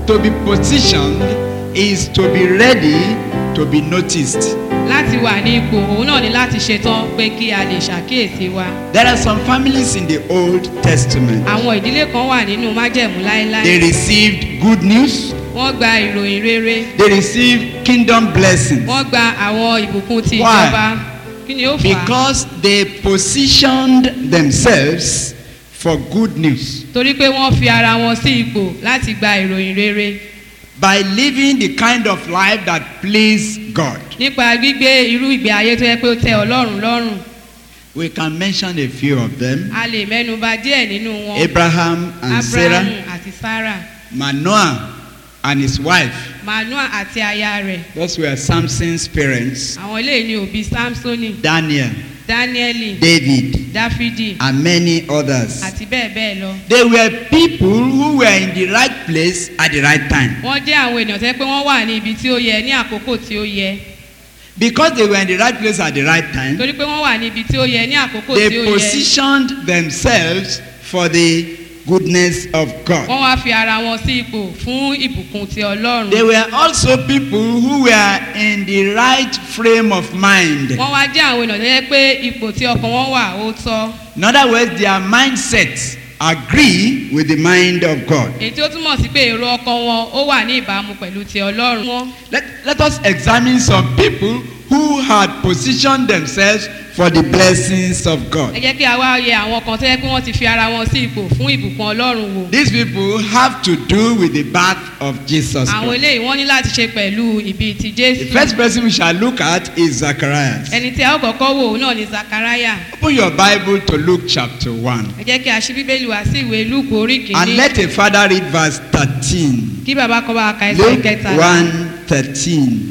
to be positioned is to be ready to be noticed. láti wà ní ipò òun náà ni láti ṣetán pé kí a lè ṣàkíyèsí wa. There are some families in the Old Testament. àwọn ìdílé kan wà nínú májẹ̀mú They láéláé. received good news. wọ́n gba ìròyìn rere. They received kingdom blessings wọ́n gba àwọn ìbùkún ti Why? ìjọba. kí ni ó fà á? because they positioned themselves for good news torí pé wọ́n fi ara wọn sí ipò láti gba ìròyìn rere. by living the kind of life that please God. nípa gbígbé irú ìgbé ayé tó yẹ pé ó tẹ ọlọ́run lọ́rùn. We can mention a few of them. a lè mẹ́nuba díẹ̀ nínú wọn. Abraham and Sarah, abrahamu àti sarah. Manoah and his wife. manoa àti aya rẹ̀. Those were Samson's parents. àwọn eléyìí ni òbí samsoni Daniel, danieli David, dáfídì and many others. àti bẹ́ẹ̀ bẹ́ẹ̀ lọ. They were people who were in the right place at the right time. wọ́n jẹ́ àwọn ènìyàn tẹ́ pé wọ́n wà ní ibi tí ó yẹ ní àkókò tí ó yẹ. Because they were in the right place at the right time, torí pé wọ́n wà ní ibi tí ó yẹ ní àkókò tí they ó yẹ. positioned themselves for the goodness of God. wọ́n wá fi ara wọn sí ipò fún ìbùkún ti ọlọ́run. They were also people who were in the right frame of mind. wọ́n wá jẹ́ àwọn ènìyàn tẹ́ pé ipò tí ọkàn wọn wà ó tọ́. In other words, their mindsets agree with the mind of God. èyí tí ó túmọ̀ sí pé èrò ọkàn wọn ó wà ní ìbámu pẹ̀lú ti ọlọ́run. wọn Let, let us examine some people who had positioned themselves for the blessings of ẹ God. jẹ́ kí a wá yẹ àwọn kan tẹ́ pé wọ́n ti fi ara wọn sí ipò fún ìbùkún ọlọ́run wò. These people have to do with the birth of Jesus àwọn Christ. eléyìí wọ́n ní láti ṣe pẹ̀lú ìbí ti The jésù. first person we shall look at is Zacharias. ẹni tí a ó kọ́kọ́ wò ó náà ni zakaraya. Open your Bible to Luke chapter 1. ẹ jẹ́ kí a ṣí bíbélì wá sí ìwé lúùkù orí And kìíní. let a father read verse 13. kí bàbá kan bá ka ẹsẹ̀ Luke kẹta. 1 13.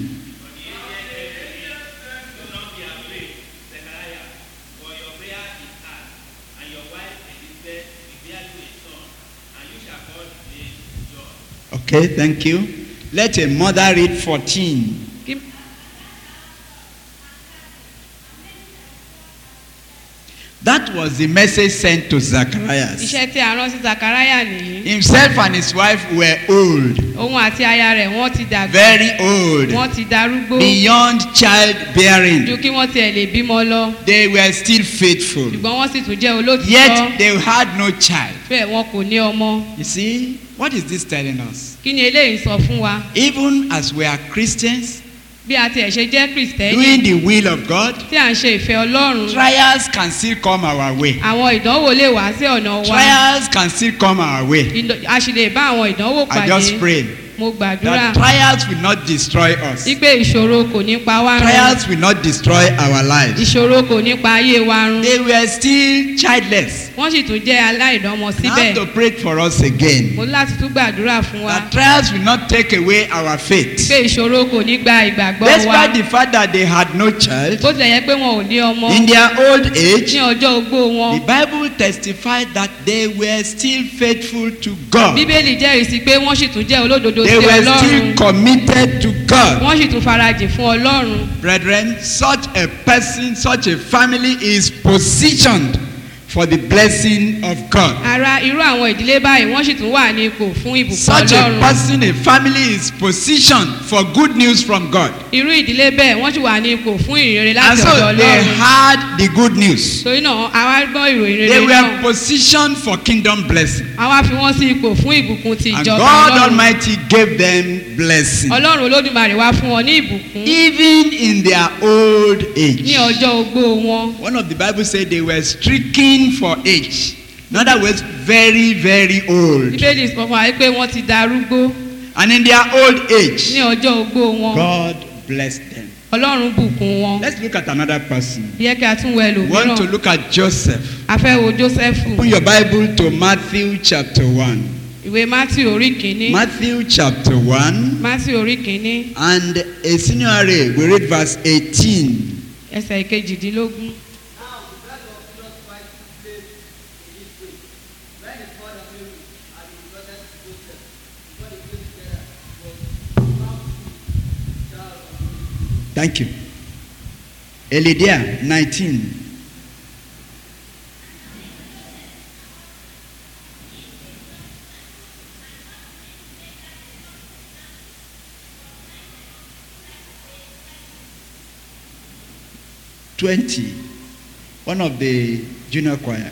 Okay, thank you. Let a mother read 14. Kí- That was the message sent to Zacharias. iṣẹ́ tí a rán sí zakaraya nìyí. Himself and his wife were old, òun àti aya rẹ̀ wọ́n ti dàgbà. very old, wọ́n ti darúgbó. beyond childbearing. ju kí wọ́n tiẹ̀ lè bímọ lọ. They were still faithful, ṣùgbọ́n wọ́n sì tún jẹ́ olótìtọ́. yet they had no child. bẹ́ẹ̀ wọn kò ní ọmọ. You see, what is this telling us? kí ni eléyìí sọ fún wa. Even as we are Christians, bí a tiẹ̀ ṣe jẹ́ kristẹni. doing the will of God, tí à ń ṣe ìfẹ́ ọlọ́run. trials can still come our way. àwọn ìdánwò lè wá sí ọ̀nà wa. Trials can still come our way. Ìdọ̀- a sì lè bá àwọn ìdánwò I just pàdé. pray mo gbàdúrà. that trials will not destroy us. wípé ìṣòro kò ní pa wá run. Trials will not destroy our lives. ìṣòro kò ní pa ayé wa run. They were still childless. wọ́n sì tún jẹ́ aláìdánmọ I have síbẹ̀. to pray for us again. mo ní láti tún gbàdúrà fún wa. That trials will not take away our faith. pé ìṣòro kò ní gba ìgbàgbọ́ wa. Despite the fact that they had no child, bó tilẹ̀ yẹ pé wọn ò ní ọmọ. in their old age, ní ọjọ́ ogbó the wọn. Bible testified that they were still faithful to God. bíbélì jẹ́rìí sí pé wọ́n sì tún jẹ́ olódodo They sí were ọlọ́run. still committed to God. wọ́n sì tún farajìn fún ọlọ́run. Brethren, such a person, such a family is positioned for the blessing of God. ara irú àwọn ìdílé báyìí wọ́n sì tún wà ní ipò fún ìbùkún Such a ọlọ́run. person, a family is positioned for good news from God. irú ìdílé bẹ́ẹ̀ wọ́n sì wà ní ipò fún ìrere And láti ọ̀dọ̀ so they ọlọ́run. had the good news. torí náà àwa gbọ́ ìròyìn They rere were náà positioned for kingdom blessing. àwa fi wọ́n sí ipò fún ìbùkún ti And ìjọba God ọlọ́run. Almighty gave them blessing. ọlọ́run olódùmarè wá fún wọn ní ìbùkún Even in their old ní age. ọjọ́ ogbó wọn. One of the Bible said they were stricken for age. In other words, very, very old. bíbélì sọ fún wa pé wọ́n ti darúgbó And in their old ní age, ọjọ́ ogbó wọn. God blessed them. ọlọ́run bùkún wọn. Let's look at another person. yẹ kí a tún wọ We want to ẹlòmíràn. look at Joseph. a fẹ́ wo jósẹ́fù. Open your Bible to Matthew chapter 1. ìwé matthew orí kìíní. Matthew chapter 1. matthew orí kìíní And a senior array, we read verse 18. ẹsẹ̀ kejìdínlógún. Now the birth of Jesus Christ took place in this way. When his mother Mary and his brother Joseph, before they came together, was found to be child of the Thank you. Elidia 19. 20, one of the junior choir.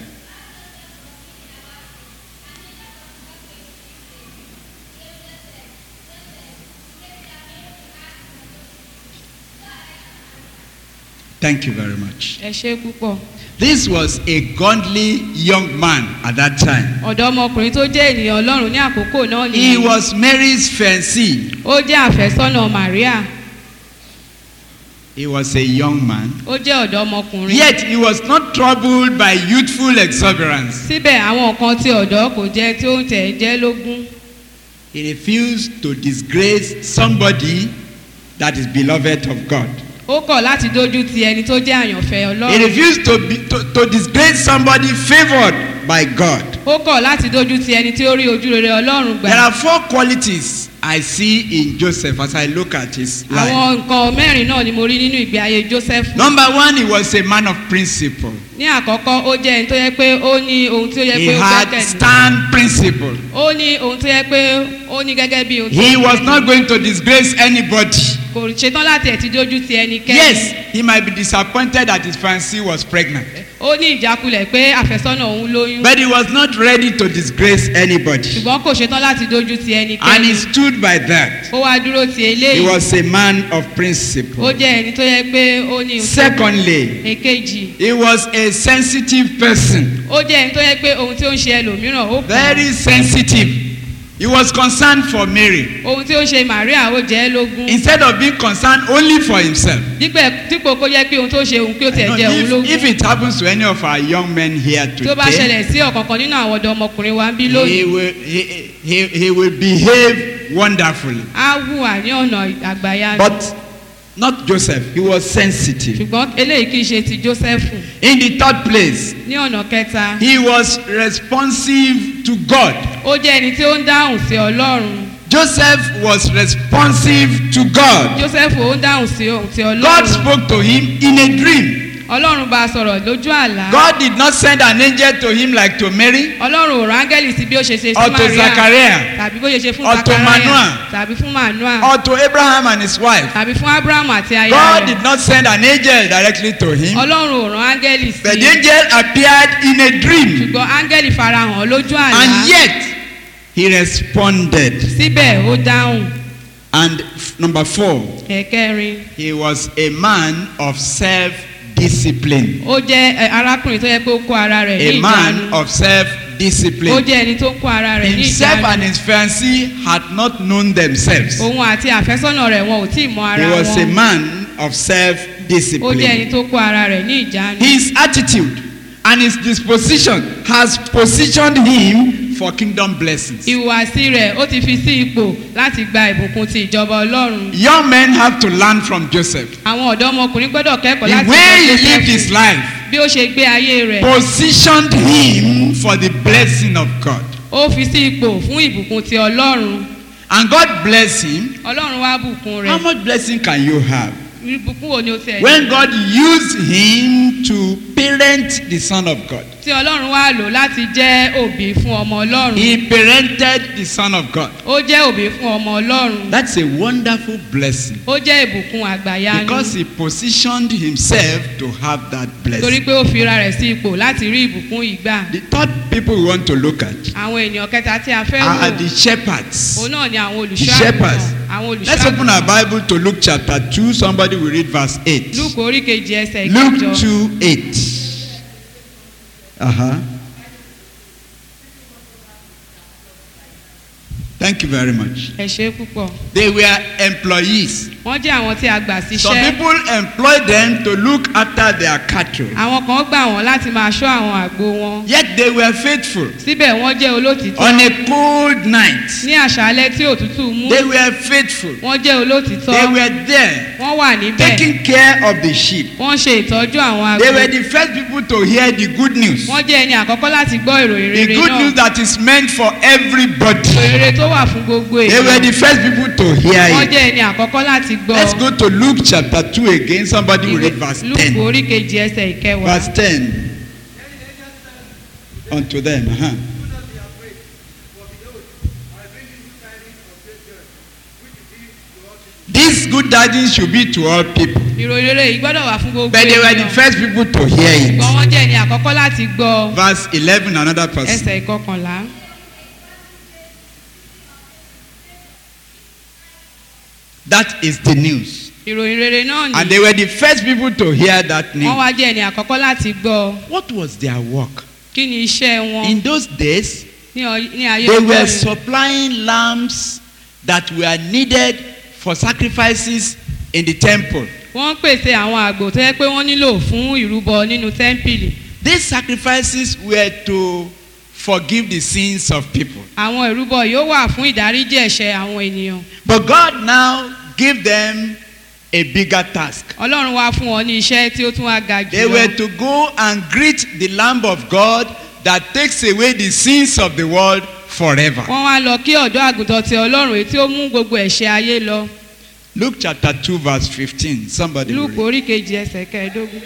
Thank you very much. ẹ ṣe púpọ̀ This was a godly young man at that time. ọ̀dọ́mọkùnrin tó jẹ́ ènìyàn ọlọ́run ní àkókò náà He nìyí was Mary's fiancé. ó jẹ́ àfẹ́sọ́nà maria He was a young man. ó jẹ́ ọ̀dọ́mọkùnrin Yet he was not troubled by youthful exuberance. síbẹ̀ àwọn nǹkan tí ọ̀dọ́ kò jẹ́ tí ó ń tẹ̀ jẹ́ lógún He refused to disgrace somebody that is beloved of God. ó kọ̀ láti dójú ti ẹni tó jẹ́ àyànfẹ́ He ọlọ́run refused to, be, to, to disgrace somebody favored by God. ó kọ̀ láti dójú ti ẹni tí ó rí ojú rere ọlọ́run There gbà are four qualities I see in Joseph as I look at his life. àwọn nǹkan mẹ́rin náà ni mo rí nínú ìgbé ayé joseph Number one, he was a man of principle. ní àkọ́kọ́ ó jẹ́ ẹni tó yẹ pé ó ní ohun tí ó yẹ He pé ó had gbẹ́kẹ̀lé stand principle. ó ní ohun tó yẹ pé ó ní gẹ́gẹ́ bí ohun tí He ó was gbẹ́kẹ̀lé. not going to disgrace anybody. kò ṣetán láti ẹ̀ ti dójú ti ẹnikẹ́ni Yes, he might be disappointed that his fiancée was pregnant. ó ní ìjákulẹ̀ pé àfẹ́sọ́nà òun lóyún But he was not ready to disgrace anybody. ṣùgbọ́n kò ṣetán láti dójú ti And ẹnikẹ́ni he stood by that. ó wá dúró ti He eléyìí was a man of ó principle. jẹ́ ẹni tó yẹ pé ó ní ohun tó- Secondly, èkejì he was a sensitive person. ó jẹ́ ẹni tó yẹ pé ohun tí ó ń ṣe ẹlòmíràn ó kàn án. Very sensitive. He was concerned for Mary. ohun tí ó ń ṣe maria ó jẹ́ ẹ́ lógún Instead of being concerned only for himself. dípẹ́ dípò kó jẹ́ pé ohun tó ṣe òun kí ó I tiẹ̀ know jẹ́ òun if, lógún if it happens to any of our young men here tí ó bá today, ṣẹlẹ̀ sí ọ̀kọ̀ọ̀kan nínú àwọn ọ̀dọ́ ọmọkùnrin wa ń bí he lónìí will, he, he, he will behave wonderfully. á hùwà ní ọ̀nà àgbáyá But not Joseph. He was sensitive. ṣùgbọ́n eléyìí kì í ṣe ti joseph In the third place, ní ọ̀nà kẹta he was responsive to God. ó jẹ́ ẹni tí ó ń dáhùn sí ọlọ́run Joseph was responsive to God. joseph ó ń dáhùn sí ohun tí God ọlọ́run spoke to him in a dream. ọlọ́run bá a sọ̀rọ̀ lójú àlá God did not send an angel to him like to Mary ọlọ́run ò rán áńgẹ́lì sí bí ó ṣe ṣe sí or to maria Zachariah tàbí bó ṣe ṣe fún or to zachariah Manoah. tàbí fún manoah or to Abraham and his wife. tàbí fún abraham àti aya God rẹ̀ did not send an angel directly to him. ọlọ́run ò rán áńgẹ́lì But sí the angel appeared in a dream ṣùgbọ́n áńgẹ́lì farahàn lójú àlá and yet he responded. síbẹ̀ ó dáhùn And f- number four, ẹ̀kẹrin he was a man of self-discipline. ó jẹ́ ẹ, arákùnrin tó yẹ pé ó kó ara rẹ̀ ní A man ìjánu of ó self-discipline. jẹ́ ẹni tó kó ara rẹ̀ ní Himself and ìjánu his fiancée had not known themselves. òun àti àfẹ́sọ́nà rẹ̀ wọn ò tí ì mọ He ara was a wọn man of ó jẹ́ ẹni self-discipline. tó kó ara rẹ̀ ní ìjánu His attitude and his disposition has positioned him for kingdom blessings. ìhùwàsí rẹ̀ ó ti fi sí ipò láti gba ìbùkún ti ìjọba ọlọ́run Young men have to learn from Joseph. àwọn ọ̀dọ́mọkùnrin gbọ́dọ̀ kẹ́kọ̀ọ́ The láti way he ọ̀dọ̀ lived Jósẹ́fù. his life bí ó ṣe gbé ayé rẹ̀ positioned him for the blessing of God. ó fi sí ipò fún ìbùkún ti ọlọ́run And God bless him. ọlọ́run wá bùkún How rẹ̀ much blessing can you have? ìbùkún wo ni ó tẹ̀ When God used him to parent the Son of God. tí ọlọ́run wá lò láti jẹ́ òbí fún ọmọ ọlọ́run He parented the Son of God. ó jẹ́ òbí fún ọmọ ọlọ́run That's a wonderful blessing. ó jẹ́ ìbùkún àgbàyanu Because he positioned himself to have that torí blessing. pé ó fira rẹ̀ sí ipò láti rí ìbùkún yìí gbà The third people we want to look at àwọn ènìyàn kẹta tí a fẹ́ are wò the shepherds. òun náà ni àwọn The olùṣọ́ shepherds. àgùntàn àwọn olùṣọ́ Let's open our àgùntàn Bible to Luke chapter 2. Somebody will read verse 8. luke orí kejì ẹsẹ̀ Luke ìkẹjọ 2 8. Uh-huh. Thank you very much. ẹ ṣe púpọ̀ They were employees. wọ́n jẹ́ àwọn tí a gbà Some síṣẹ́ people employ them to look after their cattle. àwọn kan gbà wọ́n láti máa ṣọ́ àwọn àgbo wọn Yet they were faithful. síbẹ̀ wọ́n jẹ́ olótìtọ́ On a cold night, ní àṣálẹ́ tí òtútù mú they were faithful. wọ́n jẹ́ olótìtọ́ They were there wọ́n wà níbẹ̀ taking care of the sheep. wọ́n ṣe ìtọ́jú àwọn They àgbo were the first people to hear the good news. wọ́n jẹ́ ẹni àkọ́kọ́ láti gbọ́ ìròyìn The rere good news náà that is meant for everybody. ìròyìn rere tó wà fún gbogbo They were èèyàn the first people to hear wọ́n it. jẹ́ ẹni àkọ́kọ́ láti gbọ́ Let's go to Luke chapter 2 again. Somebody will read verse lùkù 10. orí kejì ẹsẹ̀ ìkẹwàá Verse 10. Unto them. Uh-huh. Do not be afraid, for behold, I bring you tidings of great joy, which is due to all people. This This good tidings should be to all people. ìròyìn rere yìí gbọ́dọ̀ wà fún gbogbo But they were the ènìyàn first people to hear it. ṣùgbọ́n wọ́n jẹ́ ẹni àkọ́kọ́ láti gbọ́ Verse 11, another person. ẹsẹ̀ ìkọkànlá That is the news. ìròyìn rere náà And ni they were the first people to hear that wọ́n news. wá jẹ́ ẹni àkọ́kọ́ láti gbọ́ What was their work? kí ni iṣẹ́ wọn In those days, ní ọ- ní ayé they ọjọ́ were yìí supplying lambs that were needed for sacrifices in the temple. wọ́n ń pèsè àwọn àgbò tó yẹ pé wọ́n nílò fún ìrúbọ nínú tẹ́ḿpìlì These sacrifices were to forgive the sins of people. àwọn ìrúbọ yìí ó wà fún ìdáríjì ẹ̀ṣẹ̀ àwọn ènìyàn But God now gave them a bigger task. ọlọ́run wá fún wọn ní iṣẹ́ tí ó tún wá ga jù They were lọ to go and greet the Lamb of God that takes away the sins of the world forever. wọ́n wá lọ kí ọ̀dọ́ àgùntàn ti ọlọ́run èyí tí ó mú gbogbo ẹ̀ṣẹ̀ ayé lọ Luke chapter 2, verse 15. Somebody. will lúùkù read. orí kejì ẹsẹ̀ kẹẹ̀ẹ́dógún.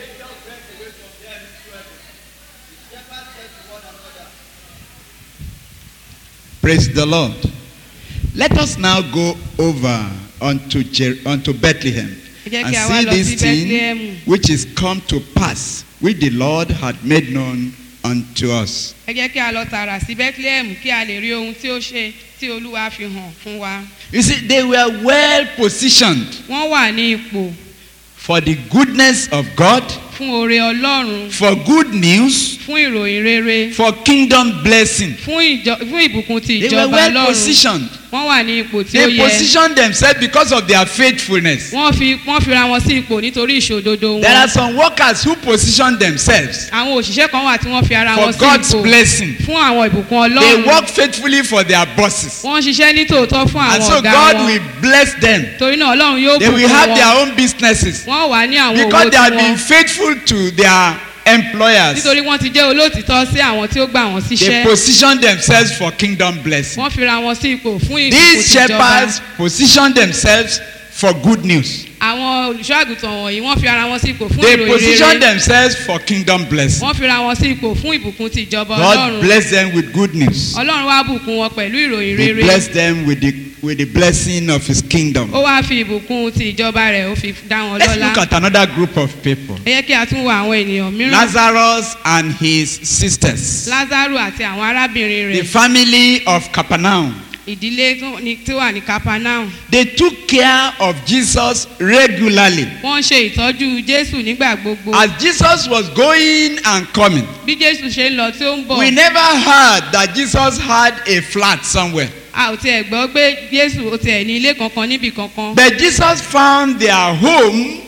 Praise the Lord. Let us now go over unto, Jer- unto Bethlehem ẹ jẹ́ and kí a wá see lọ this sí thing bethlehem which is come to pass, which the Lord had made known unto us. ẹ jẹ́ kí a lọ tààrà sí bethlehem kí a lè rí ohun tí ó ṣe tí olúwa fi hàn fún wa You see, they were well positioned wọ́n wà ní ipò for the goodness of God, fún oore ọlọ́run for good news, fún ìròyìn rere for kingdom blessing. fún ìjọ fún ìbùkún ti They were ìjọba well ọlọ́run positioned. wọ́n wà ní ipò tí ó They yẹ positioned themselves because of their faithfulness. wọ́n fi wọ́n fira wọn sí ipò nítorí ìṣòdodo There are wọn some workers who position themselves àwọn òṣìṣẹ́ kan wà tí wọ́n fi ara for wọn sí God's ipò blessing. fún àwọn ìbùkún They ọlọ́run work faithfully for their bosses. wọ́n ń ṣiṣẹ́ ní tòótọ́ fún And àwọn so ọ̀gá God wọn will bless them. torí náà ọlọ́run yóò They will bùkún have their wọn own businesses wọ́n wà ní àwọn owó because they have tí been wọ́n faithful to their employers. nítorí wọ́n ti jẹ́ olóòtítọ́ sí àwọn tí ó gbà wọ́n They síṣẹ́ position themselves for kingdom blessing. wọ́n fira wọn sí ipò fún ìbùkún These tìjọba shepherds position themselves for good news. àwọn olùṣọ́ àgùntàn wọ̀nyí wọ́n fi ara wọn sí ipò fún They ìròyìn position rere themselves for kingdom blessing. wọ́n fira wọn sí ipò fún ìbùkún ti ìjọba God ọlọ́run bless them with good news. ọlọ́run wá bùkún wọn pẹ̀lú ìròyìn He rere bless them with the with the blessing of his kingdom. ó wá fi ìbùkún ti ìjọba rẹ̀ ó fi dá wọn Let's lọ́lá look at another group of people. ẹ yẹ kí a tún wo àwọn ènìyàn mìíràn Lazarus and his sisters. lázaro àti àwọn arábìnrin The rẹ̀ family of Capernaum. ìdílé tó ní- tí wà ní capernaum They took care of Jesus regularly. wọ́n ń ṣe ìtọ́jú jésù nígbà gbogbo As Jesus was going and coming, bí jésù ṣe ń lọ tí ó ń bọ̀ we never heard that Jesus had a flat somewhere. a ò tiẹ̀ gbọ́ pé jésù ó tiẹ̀ ní ilé kankan níbì kankan But Jesus found their home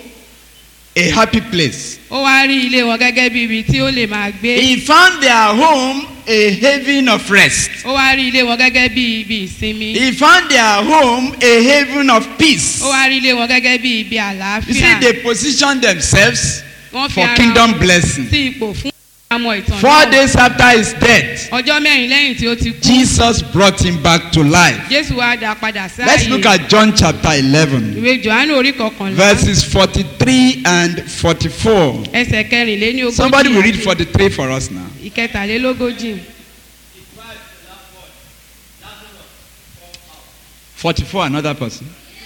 a happy place. ó wá rí ilé wọn gẹ́gẹ́ bí ibi tí ó lè máa gbé He found their home a haven of rest. ó wá rí ilé wọn gẹ́gẹ́ bí ibi ìsinmi He found their home a haven of peace. ó wá rí ilé wọn gẹ́gẹ́ bí ibi You see, àlàáfíà they positioned themselves wọ́n fi for ara kingdom wọn blessing. sí ipò fún àmọ́ ìtàn Four náà days after his death, ọjọ́ mẹ́rin lẹ́yìn tí ó ti kú Jesus brought him back to life. jésù wá dá padà Let's look sáàyè at John chapter 11, ìwé johannu orí kọkànlá verses 43 and 44. ẹsẹ̀ kẹrìnléní ogójì Somebody will read àti 43 for us now. ìkẹtàlélógójì 44, another person.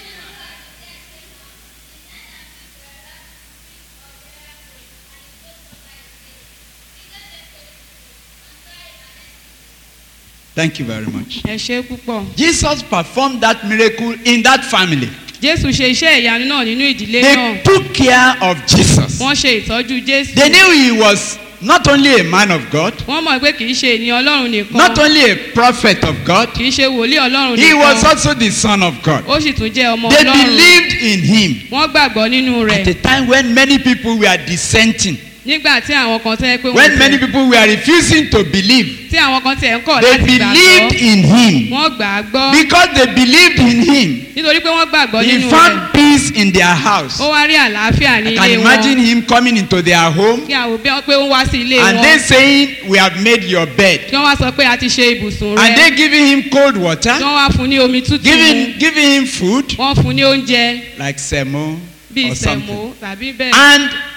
Thank you very much. ẹ ṣe púpọ̀ Jesus performed that miracle in that family. jésù ṣe iṣẹ́ ìyanu náà nínú ìdílé They náà took care of Jesus. wọ́n ṣe ìtọ́jú jésù They knew he was not only a man of God, wọ́n mọ̀ pé kì í ṣe ènìyàn ọlọ́run nìkan not only a prophet of God, kì í ṣe wòlíì ọlọ́run he was nìkan also the son of God. ó sì tún jẹ́ ọmọ They ọlọ́run believed in him wọ́n gbàgbọ́ nínú at a rẹ̀ time when many people were dissenting, nígbà tí àwọn kan tẹ́ pé when wọ́n many tẹ̀ people were refusing to believe. tí àwọn kan tẹ̀ ń kọ̀ They láti believed gbàgbọ́ in him. wọ́n gbà á gbọ́ Because they believed in him, nítorí pé wọ́n gbàgbọ́ he nínú rẹ̀ found peace in their house. ó wá rí àlàáfíà ní I ilé can wọn imagine him coming into their home kí àwọn bí wọ́n pé ó wá sí ilé and wọn they saying, We have made your bed. kí wọ́n wá sọ pé a ti ṣe ibùsùn And rẹ̀ they giving him cold water, kí wọ́n wá fún ní omi tútù mu giving, giving him food wọ́n fún ní oúnjẹ like semo bíi or sẹ̀mó something. tàbí bẹ́ẹ̀ And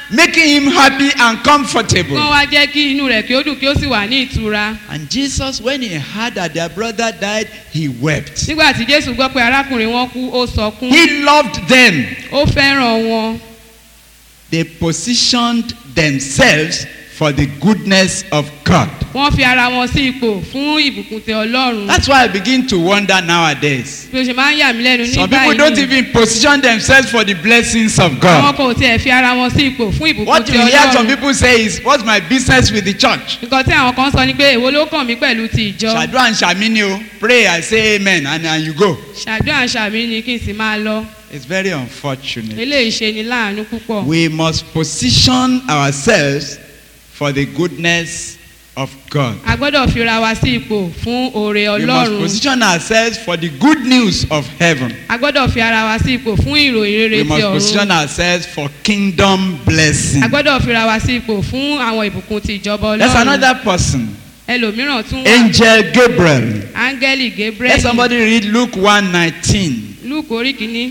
making him happy and comfortable. kán wá jẹ́ kí inú rẹ̀ kí ó dùn kí ó sì wà ní ìtura. And Jesus, when he heard that their brother died, he wept. nígbà tí jésù gbọ́ pé arákùnrin wọn kú ó sọkún He loved them. ó fẹ́ràn wọn They positioned themselves for the goodness of God. wọ́n fi ara wọn sí ipò fún ìbùkún tẹ ọlọ́run That's why I begin to wonder nowadays. bí o ṣe máa ń yà mí lẹ́nu ní Some people don't báyìí even position themselves for the blessings of àwọn God. kan ò tiẹ̀ fi ara wọn sí ipò fún ìbùkún What tẹ you hear some ọlọ́run people say is, What's my business with the church? nǹkan tí àwọn kan sọ ni pé èwo ló kàn mí pẹ̀lú ti ìjọ Ṣàdúrà and Ṣàmínì o. Pray, I say amen, and, and you go. ṣàdúrà ṣàmì ni kí n sì máa lọ It's very unfortunate. eléyìí ṣe ni láàánú púpọ̀ We must position ourselves for the goodness of God. a gbọ́dọ̀ fira wa sí ipò fún oore We must ọlọ́run position ourselves for the good news of heaven. a gbọ́dọ̀ fi ara wa sí ipò fún ìròyìn rere We ti must ọ̀run position ourselves for kingdom blessing. a gbọ́dọ̀ fira wa sí ipò fún àwọn ìbùkún ti ìjọba There's ọlọ́run another person, ẹlòmíràn tún wà Angel Gabriel. áńgẹ́lì gabriel Let somebody read Luke 1:19. luke orí kìíní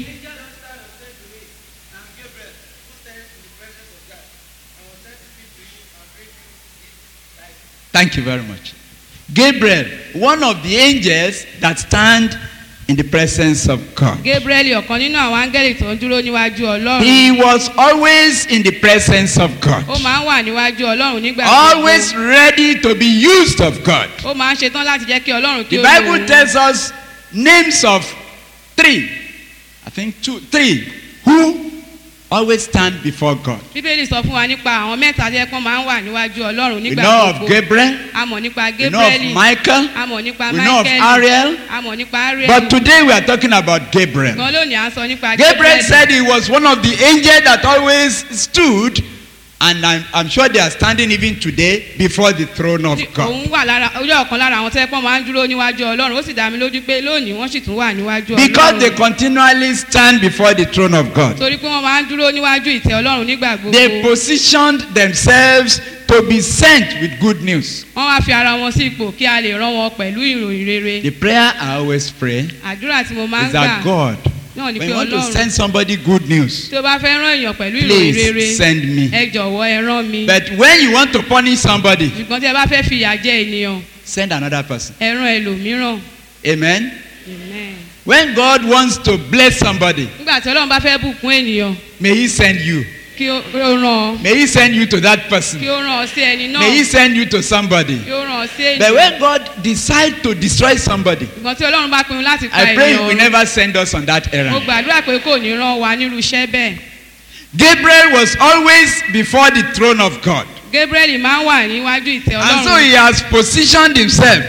Thank you very much. Gabriel, one of the angels that stand in the presence of God. gabriel ọ̀kan nínú àwọn áńgẹ́lì tó ń dúró níwájú ọlọ́run He was always in the presence of God. ó máa ń wà níwájú ọlọ́run nígbà Always ready to be used of God. ó máa ń ṣetán láti jẹ́ kí ọlọ́run kí The ó lò Bible ó tells us names of three, I think two, three, who always stand before God. bíbélì sọ fún wa nípa àwọn mẹ́ta tí ẹ̀kọ́ máa ń wà níwájú ọlọ́run We nígbà know of gbogbo Gabriel, a mọ̀ nípa we know of gabriel Michael, a mọ̀ nípa we know of michael Ariel, a mọ̀ nípa ariel but today we are talking about Gabriel. gan lónìí à ń sọ nípa Gabriel said he was one of the angels that always stood, and I'm, I'm sure they are standing even today before the throne of Tí God. òun wà lára ojú ọ̀kan lára àwọn tẹ́pọ̀ máa ń dúró níwájú ọlọ́run ó sì dá mi lójú pé lónìí wọ́n sì tún wà níwájú Because they ọlọ́run continually stand before the throne of God. torí pé wọ́n máa ń dúró níwájú ìtẹ́ ọlọ́run nígbà They gbogbo positioned themselves to be sent with good news. wọ́n wá fi ara wọn sí ipò kí a lè rán wọn pẹ̀lú ìròyìn rere The prayer I always pray àdúrà tí mo máa ń is gbà that God, náà ni when pé you want to ọlọ́run send somebody good news, tí o bá fẹ́ rán èèyàn pẹ̀lú ìròyìn rere please send me. ẹ jọ̀wọ́ ẹ rán mi But when you want to punish somebody, ṣùgbọ́n tí ẹ bá fẹ́ fi ìyà jẹ ènìyàn send another person. ẹ rán ẹlòmíràn Amen. Amen. When God wants to bless somebody, nígbà tí ọlọ́run bá fẹ́ bùkún ènìyàn may He send you. kí ó kí ó rán ọ May He send you to that person. kí ó rán ọ sí ẹni náà May He send you to somebody. kí ó rán ọ sí But ènìyàn when God decides to destroy somebody, ṣùgbọ́n tí ọlọ́run bá pinnu láti pa I pray He will ènìyàn never send us on that mo errand. gbàdúrà pé kò ní rán wa nírú iṣẹ́ bẹ́ẹ̀ Gabriel was always before the throne of God. gabriel máa ń wà níwájú ìtẹ́ And so ọlọ́run he has positioned himself.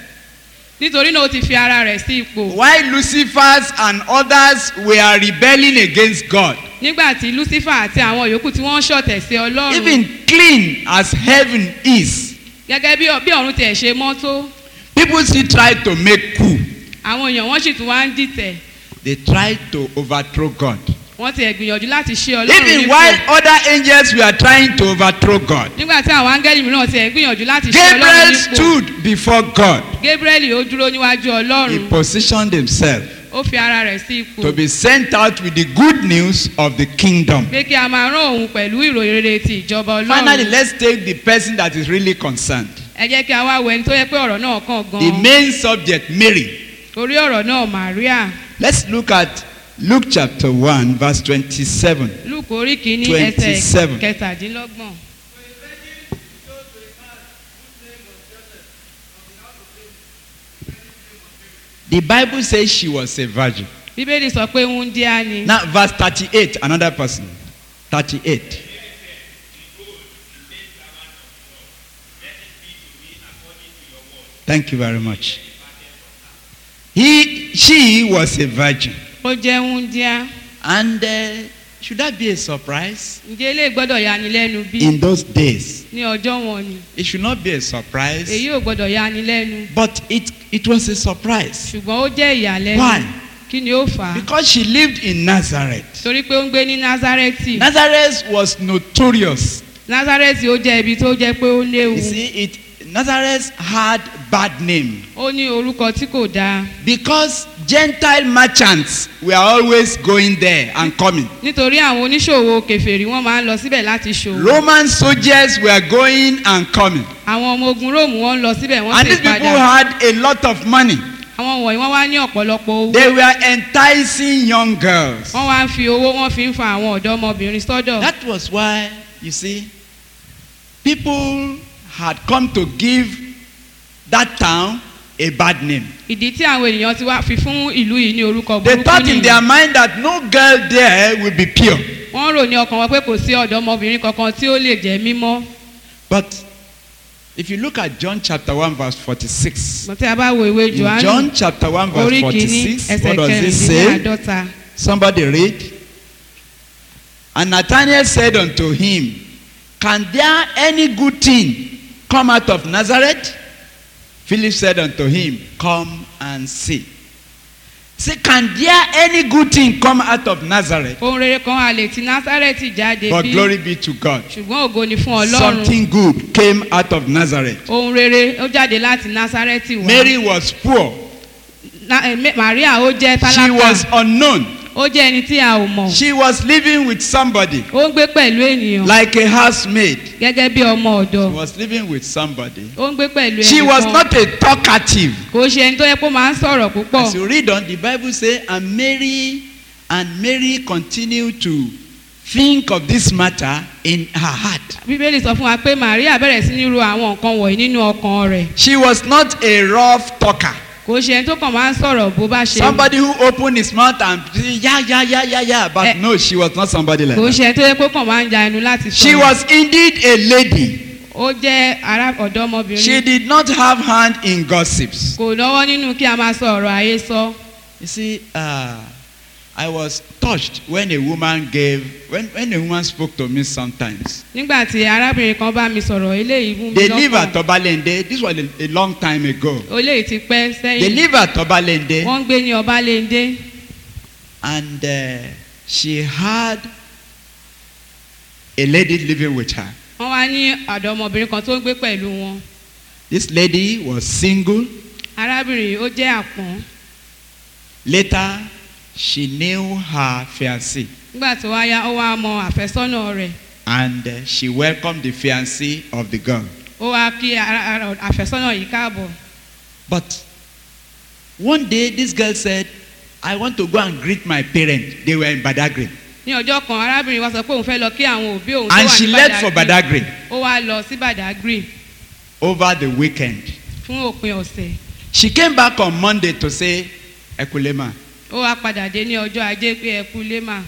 nítorí náà ó ti fi ara rẹ̀ sí ipò While Lucifer's and others were rebelling against God, nígbà tí lucifer àti àwọn yòókù tí wọ́n ń ṣọ̀tẹ̀ sí ọlọ́run even clean as heaven is, gẹ́gẹ́ bí bí ọ̀run tiẹ̀ ṣe mọ́ tó people still try to make coup. àwọn èèyàn wọ́n sì tún wá ń dìtẹ̀ They try to overthrow God. wọ́n tiẹ̀ gbìyànjú láti ṣe ọlọ́run Even nípò while other angels were trying to overthrow God, nígbà tí àwọn áńgẹ́lì mìíràn tiẹ̀ gbìyànjú láti ṣe ọlọ́run Gabriel nípò stood before God. gabriel ó dúró níwájú He ọlọ́run positioned himself ó fi ara rẹ̀ sí ipò to be sent out with the good news of the kingdom. pé kí a máa rán òun pẹ̀lú ìròyìn rere ti ìjọba Finally, ọlọ́run let's take the person that is really concerned. ẹ jẹ́ kí a wá wo ẹni tó yẹ pé ọ̀rọ̀ náà kàn The gan-an main subject, Mary. orí ọ̀rọ̀ náà maria Let's look at Luke chapter 1, verse 27. luke orí kìíní 27. ẹsẹ̀ kẹtàdínlọ́gbọ̀n. The Bible says she was a virgin. bíbélì sọ pé wúndíá ni Now, verse 38, another person. 38. Thank you very much. He, she was a virgin. ó jẹ́ wúndíá And uh, should that be a surprise? ǹjẹ́ ilé gbọ́dọ̀ yani lẹ́nu bí In those days, ní ọjọ́ wọn ni it should not be a surprise. èyí ò gbọ́dọ̀ yani lẹ́nu But it, it was a surprise. ṣùgbọ́n ó jẹ́ ìyàlẹ́nu Why? kí ni ó fà á Because she lived in Nazareth. torí pé ó ń gbé ní nazareti Nazareth was notorious. nazareti ó jẹ́ ibi tó jẹ́ pé ó léwu You see, it Nazareth had bad name ó ní orúkọ tí kò dáa because Gentile merchants were always going there and coming. nítorí àwọn oníṣòwò kẹfẹ́rì wọ́n máa ń lọ síbẹ̀ láti ṣòwò Roman soldiers were going and coming. àwọn ọmọ ogun róòmù wọ́n ń lọ síbẹ̀ wọ́n And sì these people padà had a lot of money. àwọn wọ̀nyí wọ́n wá ní ọ̀pọ̀lọpọ̀ owó They were enticing young girls. wọ́n wá ń fi owó wọ́n fi ń fa àwọn ọ̀dọ́mọbìnrin sọ́dọ̀ That was why, you see, people had come to give that town a bad name. ìdí tí àwọn ènìyàn ti wá fi fún ìlú yìí ní orúkọ They burúkú thought in their nìyí mind that no girl there will be pure. wọ́n rò ní ọkàn wọn pé kò sí ọ̀dọ́mọbìnrin kankan tí ó lè jẹ́ mímọ́ But if you look at John chapter 1, verse 46, mọ̀ tí a bá wo ìwé in johannu John chapter 1, verse orí kìíní 46, ẹsẹ̀ what does it say? kẹrìndínláàdọ́ta Somebody read. And Nathanael said unto him, Can there any good thing come out of Nazareth? Philip said unto him, Come and see. Say, Can there any good thing come out of Nazareth? ohun rere kan a lè ti násárẹ́tì jáde But bí glory be to God. ṣùgbọ́n ògo ni fún ọlọ́run Something good came out of Nazareth. ohun rere ó jáde láti násárẹ́tì wá Mary was poor. Na- eh, Me- maria ó jẹ́ She was tálákà unknown. ó jẹ́ ẹni tí a ò mọ̀ She was living with somebody ó ń gbé pẹ̀lú ènìyàn like a housemaid. gẹ́gẹ́ bí ọmọ She ọ̀dọ̀ was living with somebody. ó ń gbé pẹ̀lú She was ẹnìkan not a talkative. kò ṣe ẹni tó yẹ kó máa ń sọ̀rọ̀ púpọ̀ As you read on, the Bible say, and Mary and Mary continued to think of this matter in her heart. bíbélì sọ fún wa pé maria bẹ̀rẹ̀ sí ní ro àwọn nǹkan wọ̀nyí nínú ọkàn rẹ̀ She was not a rough talker. kò ṣe ẹni tó kàn máa ń sọ̀rọ̀ bó bá ṣe Somebody who opened his mouth and say, yeah, yeah, yeah, yeah, yeah. But Eh. no, she was not somebody like kò that. ṣe ẹni tó yẹ kó kàn máa ń ja ẹnu láti She sọ̀rọ̀ was indeed a lady. ó jẹ́ ará She ọ̀dọ́mọbìnrin did not have hand in gossips. kò lọ́wọ́ nínú kí a máa sọ ọ̀rọ̀ ayé sọ You see, uh, I was touched when a woman gave, when, when a woman spoke to me sometimes. nígbà tí arábìnrin kan bá mi sọ̀rọ̀ eléyìí mú mi They live at lọ́kàn Obalende. This was a, a long time ago. eléyìí ti pẹ́ They sẹ́yìn live at Obalende. wọ́n ń gbé ní ọbalẹ́ndé And uh, she had a lady living with her. wọ́n wá ní ọ̀dọ́mọbìnrin kan tó ń gbé pẹ̀lú wọn This lady was single. arábìnrin yìí ó jẹ́ àpọ́n Later, she knew her fiancé. nígbà tí wọ́n yá ó wá mọ àfẹ́sọ́nà rẹ̀ And uh, she welcomed the fiancé of the girl. ó wá kí ara- ara- àfẹ́sọ́nà yìí káàbọ̀ But one day, this girl said, I want to go and greet my parents. They were in Badagry. ní ọjọ́ kan arábìnrin wa sọ pé òun fẹ́ lọ kí àwọn òbí òun tó And wà she ní left for Badagry Badagry ó wá lọ sí Badagry over the weekend. fún òpin ọ̀sẹ̀ She came back on Monday to say, Ekulema. ó wá padà dé ní ọjọ́ ajé pé ẹ kú lémà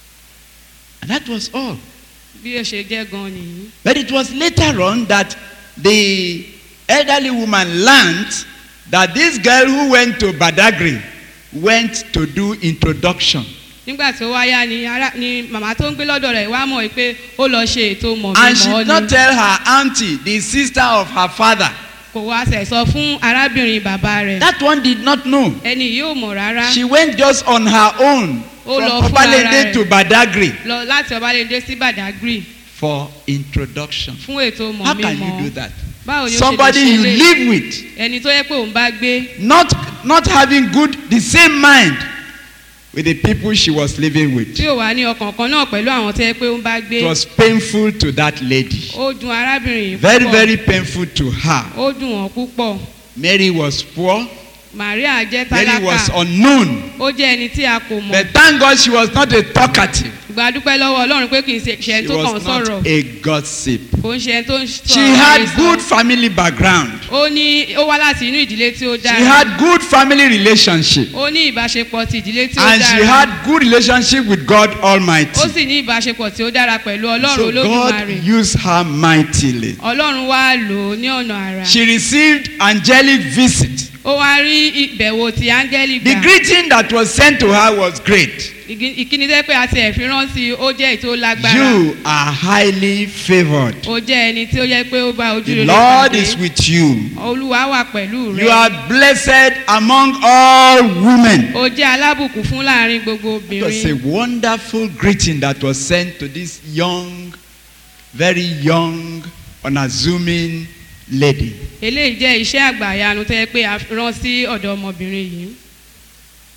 And that was all. bí ó ṣe jẹ́ gan nìyí But it was later on that the elderly woman learned that this girl who went to Badagry went to do introduction. nígbà tí ó wá yá ni ará ni màmá tó ń gbé lọ́dọ̀ rẹ̀ wá mọ̀ pé ó lọ ṣe ètò And she mọ̀mí did not mọ́ ni tell her auntie, the sister of her father. kò wá sẹ̀ sọ fún arábìnrin bàbá rẹ̀ That one did not know. ẹni yìí ò mọ̀ rárá She went just on her own Ó from lọ fún Obalende ara rẹ̀. to Badagry lọ láti ọbalẹ́ndé sí Badagry for introduction. fún ètò How mọ̀mí can you mọ́ do that? báwo ni ó ṣe lè Somebody ṣe you lè live with, ẹni tó yẹ pé òun bá gbé not not having good the same mind with the people she was living with. tí ò wá ní ọkàn kan náà pẹ̀lú àwọn tó yẹ pé òun bá gbé It was painful to that lady. ó dùn arábìnrin yìí Very púpọ̀ very painful to her. ó dùn wọ́n púpọ̀ Mary was poor. Maria jẹ́ Mary was tálákà unknown. ó jẹ́ ẹni tí a kò mọ̀ But thank God she was not a talkative. ìgbà dúpẹ́ lọ́wọ́ Ọlọ́run pé kì í ṣe ṣe She tó kàn was sọ̀rọ̀ not a gossip. kò ń ṣe ẹni tó ń sọ She ọ̀rọ̀ had àhesọ. good family background. ó ní ó wá láti inú ìdílé tí ó She dára had good family relationship. ó ní ìbáṣepọ̀ ti ìdílé tí ó And she dára had good relationship with God Almighty. ó sì ní ìbáṣepọ̀ tí ó dára pẹ̀lú Ọlọ́run So Olódùmarè God used her mightily. Ọlọ́run wá lò ó ní ọ̀nà àrà She received angelic visit. ó wá rí ìbẹ̀wò ti áńgẹ́lì The gbà greeting that was sent to her was great. Ìgí- ìkíni tẹ́ pé àti ẹ̀fín rántí ó jẹ́ ètò lágbára You are highly favored. ó jẹ́ ẹni tí ó yẹ pé ó bá ojú The rere Lord pàdé is with you. olúwa wà pẹ̀lú You rẹ are blessed among all women. ó jẹ́ alábùkún fún láàrin gbogbo It was a obìnrin wonderful greeting that was sent to this young, very young, unassuming lady. eléyìí jẹ́ iṣẹ́ àgbàyanu tẹ́ pé a rán sí ọ̀dọ̀ ọmọbìnrin yìí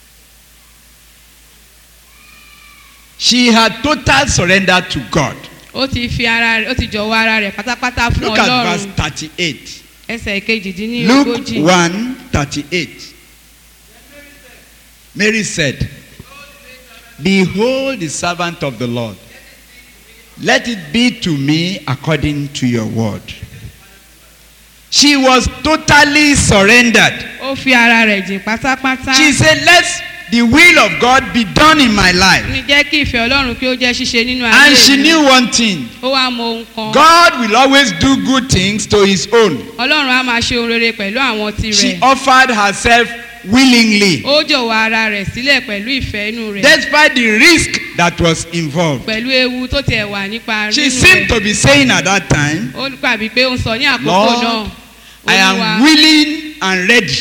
She had total surrender to God. ó ti fi ara rẹ̀ ó ti jọ̀wọ́ ara rẹ̀ pátápátá fún Look at verse ọlọ́run 38. ẹsẹ̀ Luke kejìdínlógójì 1 38. Mary said, Behold the servant of the Lord. Let it be to me according to your word. She was totally surrendered. ó fi ara rẹ̀ jìn pátápátá She said, Let the will of God be done in my life. ní jẹ́ kí ìfẹ́ ọlọ́run kí ó jẹ́ ṣíṣe nínú ayé And she mi. knew one thing ó wá mọ ohun kan God will always do good things to his own. ọlọ́run á máa ṣe ohun rere pẹ̀lú àwọn She tirẹ̀ offered herself willingly, ó jọ̀wọ́ ara rẹ̀ sílẹ̀ pẹ̀lú ìfẹ́ inú rẹ̀ despite the risk that was involved. pẹ̀lú ewu tó tiẹ̀ wà nípa She nínú seemed rẹ̀ to be saying at that time, ó gbàgbé pé ó ń sọ ní àkókò Lord, náà I am willing and ready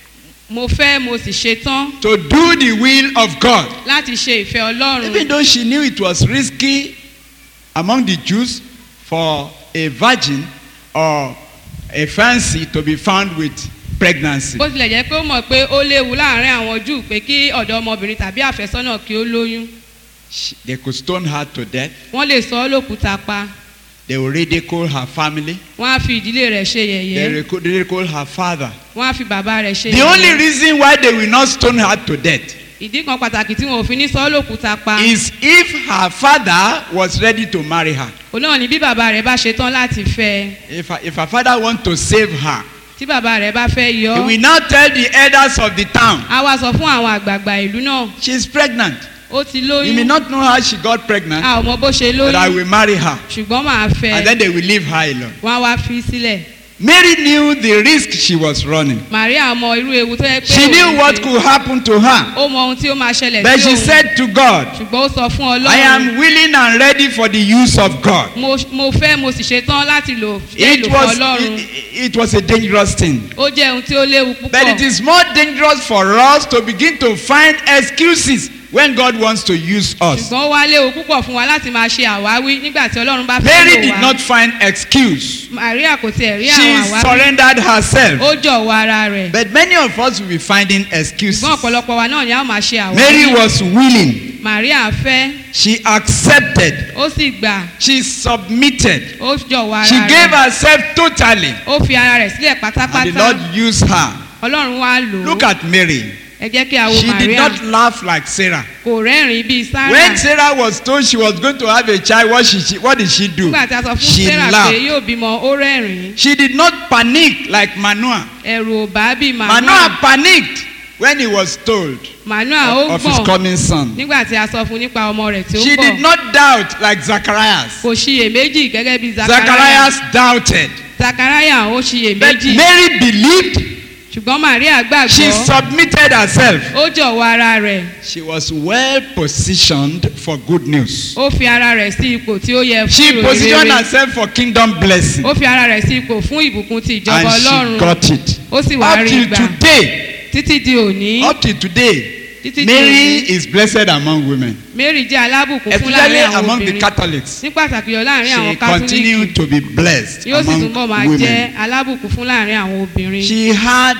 mo fẹ́ mo sì ṣetán to do the will of God. láti ṣe ìfẹ́ ọlọ́run Even though she knew it was risky among the Jews for a virgin or a fancy to be found with pregnancy. bó tilẹ̀ jẹ́ pé ó mọ̀ pé ó léwu láàrin àwọn júù pé kí ọ̀dọ́ ọmọbìnrin tàbí àfẹ́sọ́nà kí ó lóyún She- They could stone her to death. wọ́n lè sọ ọ́ lókùúta pa They will ridicule her family. wọ́n á fi ìdílé rẹ̀ ṣe They yẹ̀yẹ́ ridicu- ridicule her father. wọ́n á fi bàbá rẹ̀ ṣe The only yẹ̀yẹ́ reason why they will not stone her to death ìdí kan pàtàkì tí wọn ò fi ní sọ ọ́ lókùúta pa is if her father was ready to marry her. òun náà ni bí bàbá rẹ̀ bá ṣetán láti fẹ́ ẹ If her, if her father want to save her, tí bàbá rẹ̀ bá fẹ́ yọ he ọ́ will now tell the elders of the town, á wá sọ fún àwọn àgbààgbà ìlú náà she's pregnant. ó ti You may lóyún not know how she got pregnant, a ò mọ bó ṣe but I lóyún will marry her. ṣùgbọ́n màá fẹ́ And then they will leave her alone. wọ́n á wá fi sílẹ̀ Mary knew the risk she was running. Màríà mọ irú ewu tó yẹ pé She òun knew what ṣe. could happen to her. ó mọ ohun tí ó máa ṣẹlẹ̀ But sí she òun said to God, ṣùgbọ́n ó sọ fún I ọlọ́run am willing and ready for the use of God. mo mo fẹ́ mo sì ṣetán láti lò fẹ́ It lò fún was, ọlọ́run it, it was a dangerous thing. ó jẹ́ ohun tí ó léwu But it púpọ̀ is more dangerous for us to begin to find excuses when God wants to use us. ṣùgbọ́n ó wá léwu púpọ̀ fún wa láti máa ṣe àwáwí nígbà tí ọlọ́run bá fẹ́ Mary lò did wá not find excuse. Màríà kò tiẹ̀ rí She àwọn àwáwí surrendered herself. ó jọ̀wọ́ ara rẹ̀ But many of us will be finding excuses. ṣùgbọ́n ọ̀pọ̀lọpọ̀ wa náà ni a ó máa ṣe Mary àwáwí was willing. Màríà fẹ́ She accepted. ó sì gbà She submitted. ó jọ̀wọ́ She ara gave rẹ̀ herself totally. ó fi ara rẹ̀ sílẹ̀ And the pátápátá Lord used her. ọlọ́run wá lò ó Look at Mary. ẹ jẹ́ kí a wo She did Màríà not laugh like Sarah. kò rẹ́rìn-ín bíi When Sárà Sarah was told she was going to have a child, what, she, she, what did she do? nígbà tí a sọ fún She Sarah pé laughed. yóò bímọ ó rẹ́rìn-ín She did not panic like Manoah. ẹ̀rù ò bá bíi Manoah Manoah panicked when he was told Manoah ó of his gbọ̀n coming son. nígbà tí a sọ fún nípa ọmọ rẹ̀ tí ó She ń did bọ̀ not doubt like Zacharias. kò ṣiyèméjì gẹ́gẹ́ bíi Zachariah Zacharias doubted. Zachariah ó But ṣiyèméjì Mary believed. ṣùgbọ́n Maria She gbàgbọ́ submitted herself. ó jọ̀wọ́ ara rẹ̀ She was well positioned for good news. ó fi ara rẹ̀ sí ipò tí ó yẹ fún She ìròyìn positioned rere herself for kingdom blessing. ó fi ara rẹ̀ sí ipò fún ìbùkún ti ìjọba And she Ọlọ́run got it. ó sì wá Up rí till gbà today, títí di òní up till today, títí di Mary òní is blessed among women, Mary jẹ́ alábùkún fún especially láàrin àwọn among the obìnrin Catholics. ní pàtàkì yọ láàrin àwọn She continued kátólíìkì to be blessed yóò sì túnbọ̀ máa among jẹ́ women. alábùkún fún láàrin àwọn obìnrin She had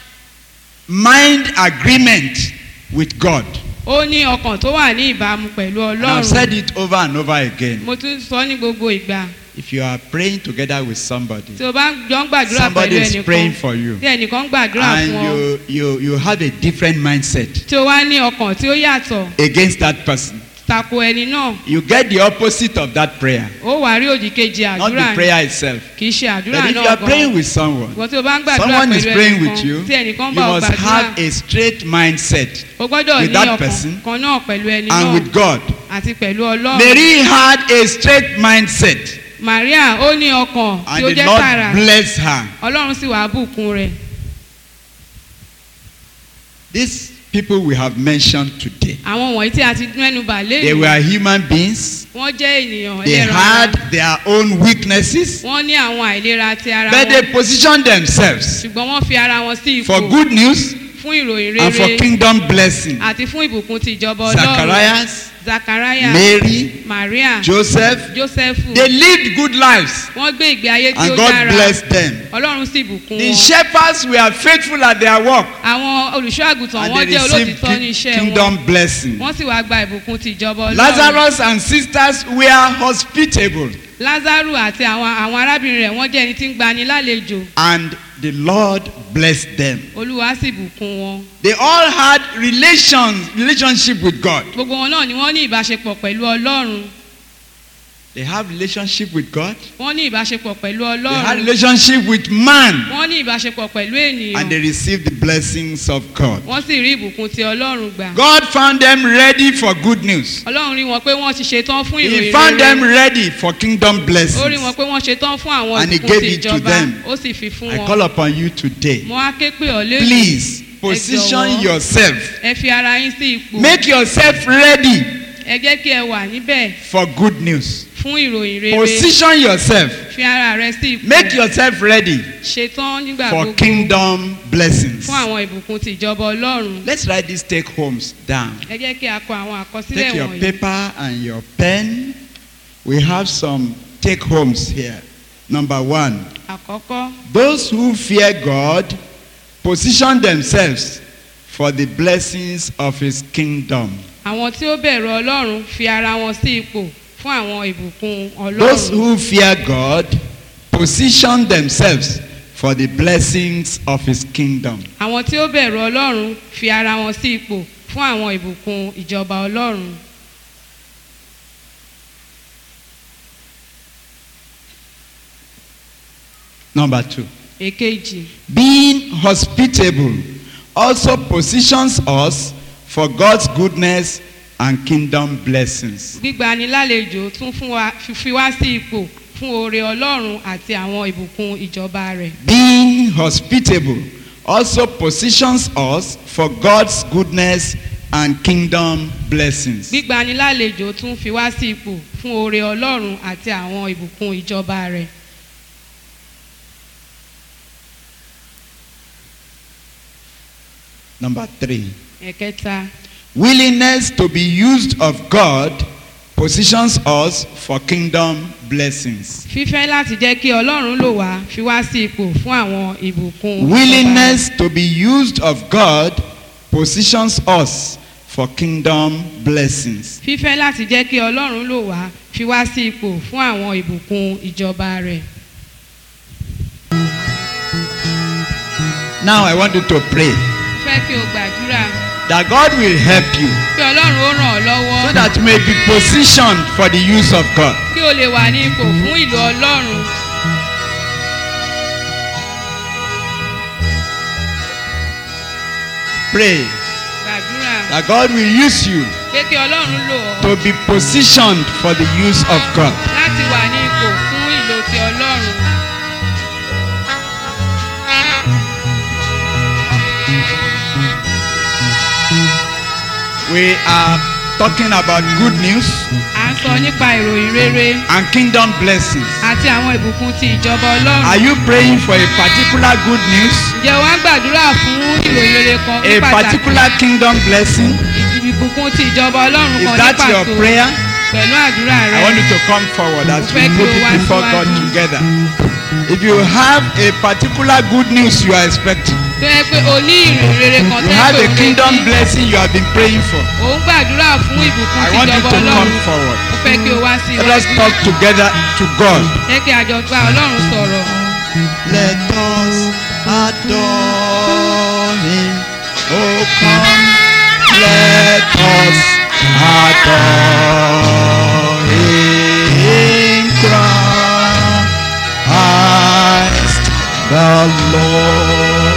mind agreement with God. ó ní ọkàn tó wà ní ìbámu pẹ̀lú And I've said Ọlọ́run it over and over again. mo tún sọ ní gbogbo ìgbà If you are praying together with somebody, tí o bá jọ ń gbàdúrà somebody pẹ̀lú is ẹnìkan praying for you, tí ẹnìkan ń gbàdúrà and fún ọ you, you, you have a different mindset tí o wá ní ọkàn tí ó yàtọ̀ against that person, tako ẹni náà you get the opposite of that prayer, ó wà rí òdì kejì not àdúrà the prayer itself. kì í ṣe àdúrà But if you náà are praying gan with someone, ìwọ tí o bá ń gbàdúrà someone is pẹ̀lú praying with ẹnìkan you, tí ẹnìkan you bá ọ must gbàdúrà have a straight mindset o gbọ́dọ̀ with ní that ọkàn person kan náà pẹ̀lú ẹni and náà with God. àti pẹ̀lú Ọlọ́run Mary had a straight mindset Maria ó ní ọkàn tí and ó the jẹ́ Lord tààrà bless her. Ọlọ́run sì wàá bùkún rẹ̀ These people we have mentioned today, àwọn wọ̀nyí tí a ti mẹ́nu bà they lẹ́yìn were human beings. wọ́n jẹ́ ènìyàn They ẹlẹ́ran had ara their own weaknesses, wọ́n ní àwọn àìlera ti ara but they wọn positioned themselves ṣùgbọ́n wọ́n fi ara wọn sí for ipò good news fún ìròyìn and for rere kingdom blessing. àti fún ìbùkún ti ìjọba Ọlọ́run Zacharias zachariah Mary, maria Joseph. joseph They lived good lives wọ́n gbé ìgbé ayé tí and ó God dára blessed them. ọlọ́run sì bùkún The wọn shepherds were faithful at their work àwọn olùṣọ́ àgùntàn and wọn they jẹ́ received olótìtọ́ ní ki- iṣẹ́ wọn kingdom blessing. wọ́n sì wá gba ìbùkún ti ìjọba ọlọ́run Lazarus and sisters were hospitable lázaro àti àwọn àwọn arábìnrin rẹ̀ wọ́n jẹ́ ẹni tí ń gbani lálejò and the Lord blessed them. olúwa sì bùkún wọn They all had relations, relationship with God. gbogbo wọn náà ni wọ́n ní ìbáṣepọ̀ pẹ̀lú ọlọ́run They have relationship with God. wọ́n ní ìbáṣepọ̀ pẹ̀lú They had ọlọ́run relationship with man wọ́n ní ìbáṣepọ̀ pẹ̀lú and they ènìyàn received the blessings of God. wọ́n sì rí ìbùkún ti ọlọ́run gbà God found them ready for good news. ọlọ́run rí wọn pé wọ́n ti ṣetán fún He ìròyìn found them rere ready for kingdom ó rí wọn blessings. pé wọ́n ṣetán fún àwọn And he ìbùkún gave ti it to ìjọba them. ó sì fi fún I call wọn upon you today. mo á ké pè ọ́ lẹ́yìn Please position jọ̀wọ́. yourself. ẹ fi ara yín sí ipò Make yourself ready ẹ jẹ́ kí ẹ wà níbẹ̀ for good news. fún ìròyìn rere Position yourself. fi ara rẹ sí ipò Make yourself ready ṣetán nígbà for gbogbo kingdom blessings. fún àwọn ìbùkún ti ìjọba ọlọ́run Let's write these take homes down. ẹ jẹ́ kí a kọ àwọn àkọsílẹ̀ Take your wọ̀nyí paper and your pen. We have some take homes here. Number one, àkọ́kọ́ those who fear God position themselves for the blessings of his kingdom. àwọn tí ó bẹ̀rù ọlọ́run fi ara wọn sí ipò fún àwọn ìbùkún Those ọlọ́run who fear God position themselves for the blessings of his kingdom. àwọn tí ó bẹ̀rù ọlọ́run fi ara wọn sí ipò fún àwọn ìbùkún ìjọba ọlọ́run Number two, èkejì being hospitable also positions us for God's goodness and kingdom blessings. gbígbani lálejò tún fún wa fi wá sí ipò fún oore ọlọ́run àti àwọn ìbùkún ìjọba rẹ̀ Being hospitable also positions us for God's goodness and kingdom blessings. gbígbani lálejò tún fi wá sí ipò fún oore ọlọ́run àti àwọn ìbùkún ìjọba rẹ̀ Number three, ẹ̀kẹta willingness to be used of God positions us for kingdom blessings. fífẹ́ láti jẹ́ kí ọlọ́run lò wá fi wá sí ipò fún àwọn ìbùkún ìjọba rẹ̀. Willingness to be used of God positions us for kingdom blessings. fífẹ́ láti jẹ́ kí ọlọ́run lò wá fi wá sí ipò fún àwọn ìbùkún ìjọba rẹ̀. Now I want you to pray fẹ́ kí o gbàdúrà that God will help you kí ọlọ́run ó ràn ọ́ lọ́wọ́ so that you may be positioned for the use of God. kí o lè wà ní ipò fún ìlò ọlọ́run. Pray gbàdúrà that God will use you pé kí ọlọ́run lò ọ́ to be positioned for the use of God. láti wà ní ipò fún ìlò ti ọlọ́run. We are talking about good news à ń sọ nípa ìròyìn rere and kingdom blessings. àti àwọn ìbùkún ti ìjọba ọlọ́run. Are you praying for a particular good news, ǹjẹ́ wàá gbàdúrà fún ìròyìn rere kan ní a pàtàkì particular kingdom blessing? ìbùkún ti ìjọba ọlọ́run Is kan ní that your pàtó prayer? pẹ̀lú àdúrà I want rẹ. you to come forward as we Mo fẹ́ kí put o it wá before God síwájú. together. If you have a particular good news you are expecting, tó yẹ pé o ní ìròyìn rere kan you tẹ́ have pé a o kingdom retí blessing you have been praying for, ò ń gbàdúrà fún ìbùkún I ti want you ìjọba to come ọlọ́run forward. mo fẹ́ kí o wá sí Let us iwájú talk together to God. jẹ́ kí a jọ gba ọlọ́run sọ̀rọ̀ Let us adore him. Oh, come. Let us adore him. Christ the Lord.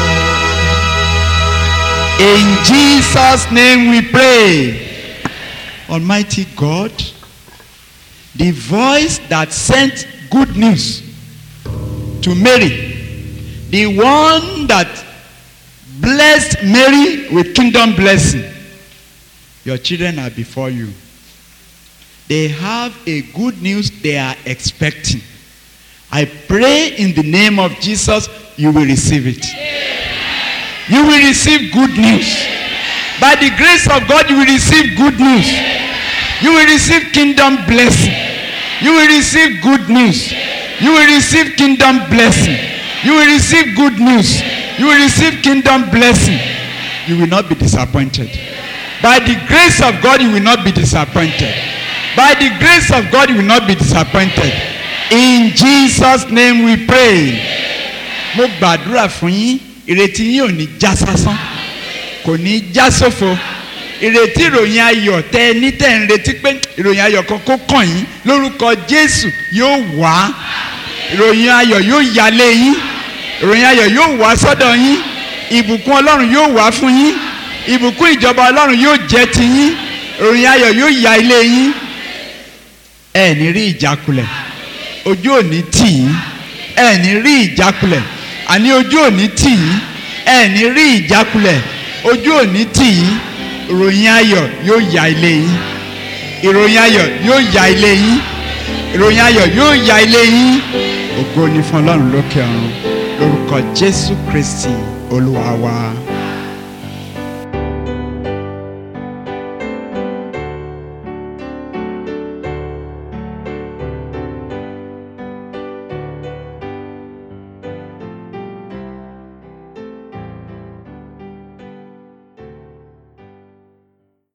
In Jesus' name we pray. Almighty God, the voice that sent good news to Mary, the one that blessed Mary with kingdom blessing. Your children are before you. They have a good news they are expecting. I pray in the name of Jesus, you will receive it. You will receive good news. By the grace of God, you will receive good news. You will receive kingdom blessing. You will receive good news. You will receive kingdom blessing. You will receive good news. You will receive kingdom blessing. You will not be disappointed. By the grace of God, you will not be disappointed. By the grace of God, you will not be disappointed. In Jesus' name we pray. Mo gbàdúrà fún yín, ìrètí yín ò ní já sásán, kò ní já sófo. Ìrètí ìròyìn ayọ̀ tẹ ẹ ní tẹ̀ ń retí pé ìròyìn ayọ̀ kan kó kàn yín lórúkọ Jésù yóò wá. Ìròyìn ayọ̀ yóò yálé yín. Ìròyìn ayọ̀ yóò wá sọ́dọ̀ yín. Ìbùkún Ọlọ́run yóò wá fún yín. Ìbùkún ìjọba Ọlọ́run yóò jẹ́ ti yín. Ìròyìn ayọ̀ yóò ya ilé yín. Ẹ ní rí ìjákulẹ̀ ojú òní tì yín ẹ ní rí ìjákulẹ̀ àní ojú òní tì yín ẹ ní rí ìjákulẹ̀ ojú òní tì yín ìròyìn ayọ̀ yóò ya ilé yín ìròyìn ayọ̀ yóò ya ilé yín ìròyìn ayọ̀ yóò ya ilé yín ògo ni fún ọlọ́run lókè ọ̀run lórúkọ jésù kristi olúwa wa.